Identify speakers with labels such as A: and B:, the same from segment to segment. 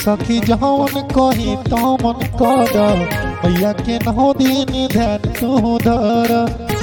A: सखी जवन कही तमन कर भैया के नौ दिन ध्यान तू धर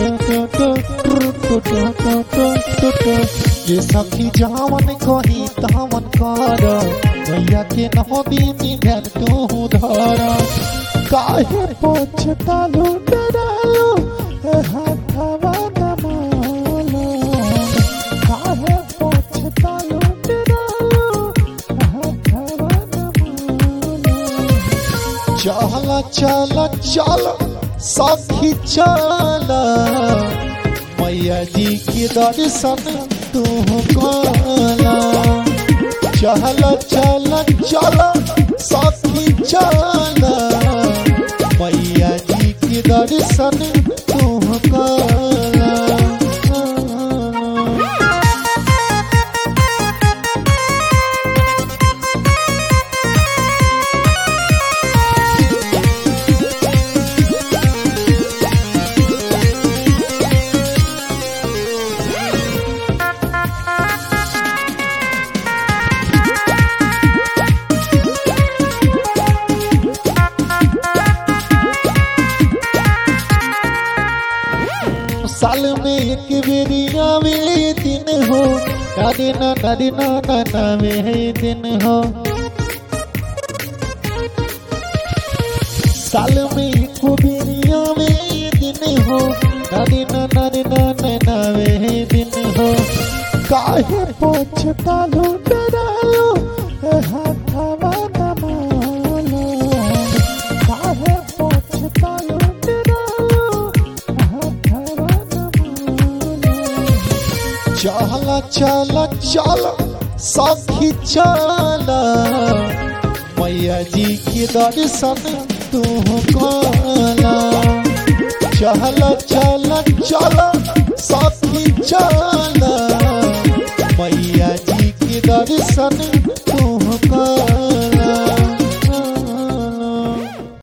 A: ये सखी जवन कही तमन कर भैया के नौ दिन ध्यान तू धर काहे पछतालू डरालू हाथवा नमालो काहे पछतालू डरालू हाथवा नमालो चल चल चल सखी चल मैया जी के दर्शन तू कला चल चल चल सखी चल मैया जी के दर्शन तू कला साल में एक बेरी आवे दिन हो नारे ना नारे ना ना नावे है दिन हो साल में एक बेरी आवे दिन हो नारे ना नारे ना ना नावे है दिन हो काहे पछतालो डरालो हाथवा नमालो काहे पछतालो डरालो हाथवा नमालो चल चल चल सखी चल मैया जी के दर्शन तू कला चल चल चल सखी चल